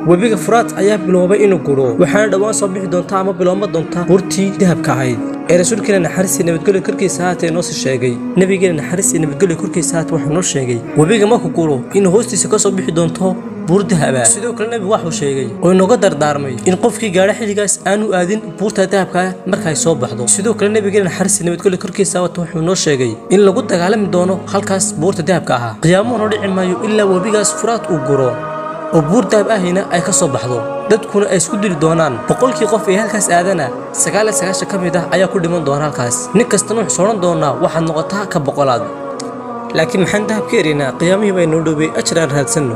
webiga furaad ayaa biloobay inuu guro waxaana dhowaan soo bixi doonta ama bilooma doonta buurtii dahabka ahayd ee rasuulkeena naxariis iyo nabadgelyo korkiisa haatee noo sii sheegay nebigeena naxariis iyo nabadgelyo korkiisa haatee wuxuu noo sheegay webiga markuu guro inuu hoostiisa ka soo bixi doonto buur dahaba sidoo kale nebigu waxuu sheegay oo inooga dardaarmay in qofkii gaadha xilligaas aanu aadin buurta dahabka marka ay soo baxdo sidoo kale nebigeena naxariis iyo nabadgelyo korkiisa haatee wuxuu noo sheegay in lagu dagaalami doono halkaas buurta dahabka ahaa qiyaamuhuna dhici maayo ilaa webigaas furaad uu guro oo buur dahab ahayna ay ka soo baxdo dadkuna ay isku dili doonaan boqolkii qof ee halkaas aadana sagaal iyo sagaashan ka mid ah ayaa ku dhiman doona halkaas nin kastana wuxuu odhan doonaa waxaad noqotaa ka boqolaad laakiin maxaan dahab ka eraynaa qiyaamihii baa inoo dhowey ajar aan raadsanno